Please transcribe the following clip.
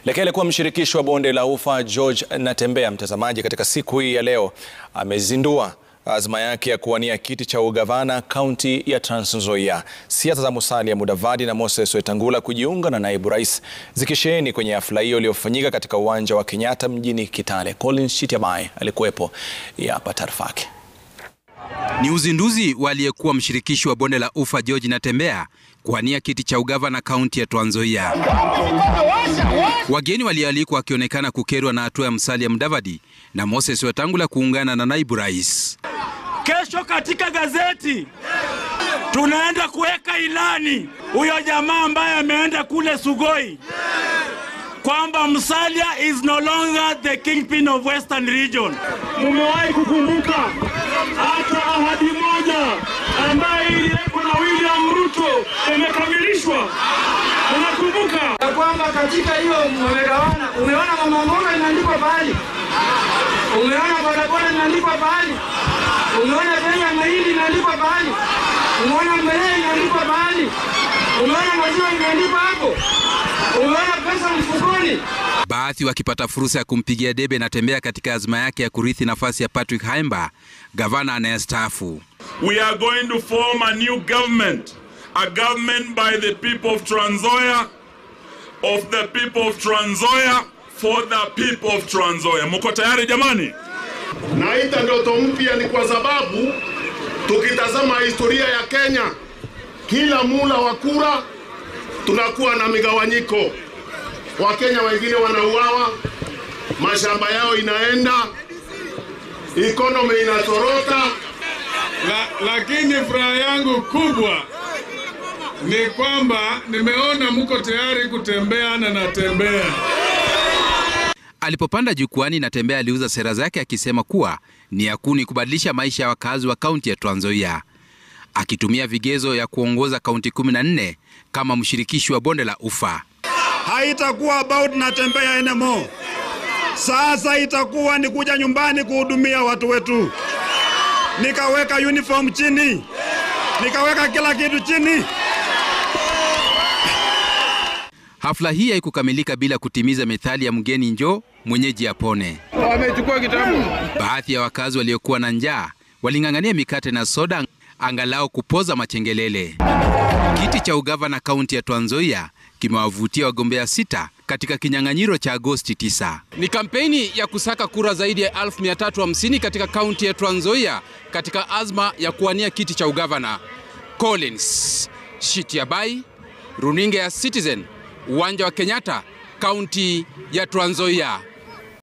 Lakini alikuwa mshirikishi wa bonde la Ufa George Natembeya, mtazamaji, katika siku hii ya leo amezindua azma yake ya kuwania kiti cha ugavana kaunti ya Trans Nzoia. Siasa za Musalia Mudavadi na Moses Wetangula kujiunga na naibu rais zikisheheni kwenye hafla hiyo iliyofanyika katika uwanja wa Kenyatta mjini Kitale. Collins Chitiabai alikuwepo, hapa taarifa yake. Ni uzinduzi wa aliyekuwa mshirikishi wa bonde la Ufa George Natembeya kuwania kiti cha ugavana kaunti ya Trans Nzoia. Wageni walioalikwa wakionekana kukerwa na hatua ya Musalia Mudavadi na Moses Wetangula kuungana na naibu rais. Kesho katika gazeti tunaenda kuweka ilani huyo jamaa ambaye ameenda kule Sugoi kwamba Musalia is no longer the kingpin of Western region. Mumewahi kukumbuka hata ahadi moja ambayo iliwekwa na William Ruto imekamilishwa? Unakumbuka ya kwamba katika hiyo mmegawana, umeona mama mboga imeandikwa pahali, umeona bodaboda imeandikwa pahali, umeona bei ya mahindi imeandikwa pahali, umeona mbolea imeandikwa pahali, umeona maziwa imeandikwa hapo, umeona pesa mfukoni. Baadhi wakipata fursa ya kumpigia debe Natembeya katika azma yake ya kurithi nafasi ya Patrick Haimba, gavana anayestaafu. We are going to form a new government, a government by the people of Trans Nzoia, of the people of Trans Nzoia, for the people of Trans Nzoia. Mko tayari jamani? Naita ndoto mpya ni kwa sababu tukitazama historia ya Kenya, kila mula wa kura tunakuwa na migawanyiko. Wakenya wengine wanauawa, mashamba yao inaenda, economy inatorota. La, lakini furaha yangu kubwa ni kwamba nimeona mko tayari kutembea na natembea. Alipopanda jukwani, Natembeya aliuza sera zake akisema kuwa ni ya kuni kubadilisha maisha ya wakazi wa kaunti ya Trans Nzoia, akitumia vigezo ya kuongoza kaunti 14 kama mshirikishi wa bonde la Ufa. haitakuwa about Natembeya anymore. Sasa itakuwa ni kuja nyumbani kuhudumia watu wetu. Nikaweka uniform chini, nikaweka kila kitu chini. Hafla hii haikukamilika bila kutimiza methali ya mgeni njoo mwenyeji apone. Wamechukua kitabu. Baadhi ya wakazi waliokuwa na njaa waling'ang'ania mikate na soda angalau kupoza machengelele. Kiti cha ugavana kaunti ya Trans Nzoia kimewavutia wagombea sita katika kinyang'anyiro cha Agosti 9. Ni kampeni ya kusaka kura zaidi ya 1350 katika kaunti ya Trans Nzoia katika azma ya kuwania kiti cha ugavana. Collins Shitiabai, runinga ya Citizen, uwanja wa Kenyatta, kaunti ya Trans Nzoia.